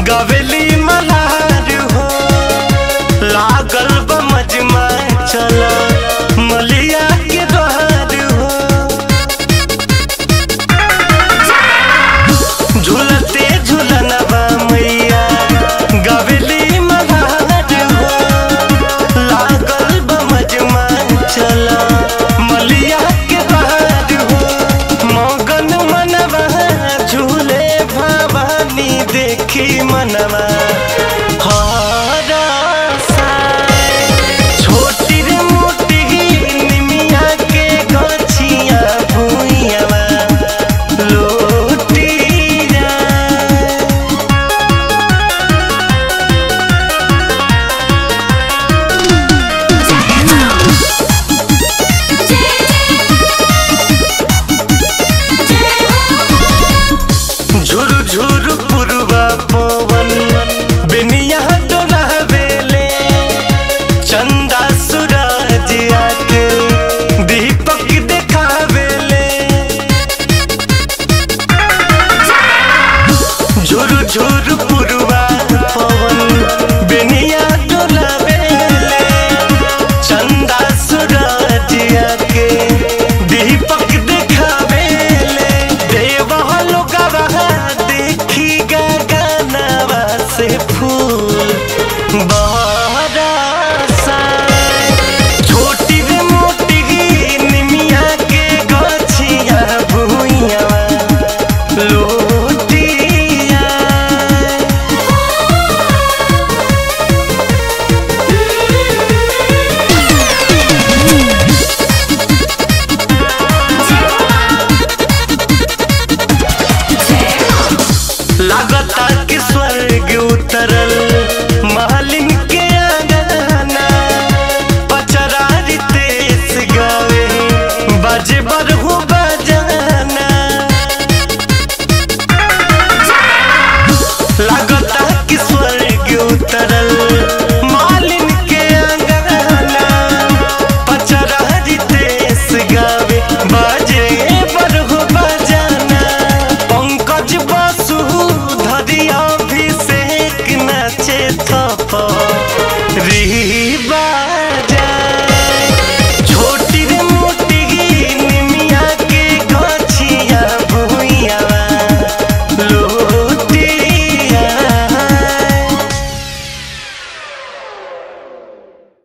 गवेली मल्हार हो लागल बा मजमा चल मलिया के द्वार हो झूलते झूलनवा मैया गवेली मल्हार हो लागल बा मजमा चल मलिया के द्वार हो मगन मनवा झूले भवानी देखी मनवा हरसाए। छोटी रे मोटी निमिया के गछिया भुइयावा लोटी जाए। झुर झुर पुरवा पवन बिनिया डोलावेले चंदा सूरज आके दीपक देखावेले झुर झुर पुरवा पवन बिनिया डोलावेले चंदा सूरज आके दीपक देखावेले देवहलो गवाह देखी गगनवा से फूल बरसाए। छोटी रे मोटी निमिया के गछिया भुइयावा लोटिया लागता कि स्वर्ग उतरल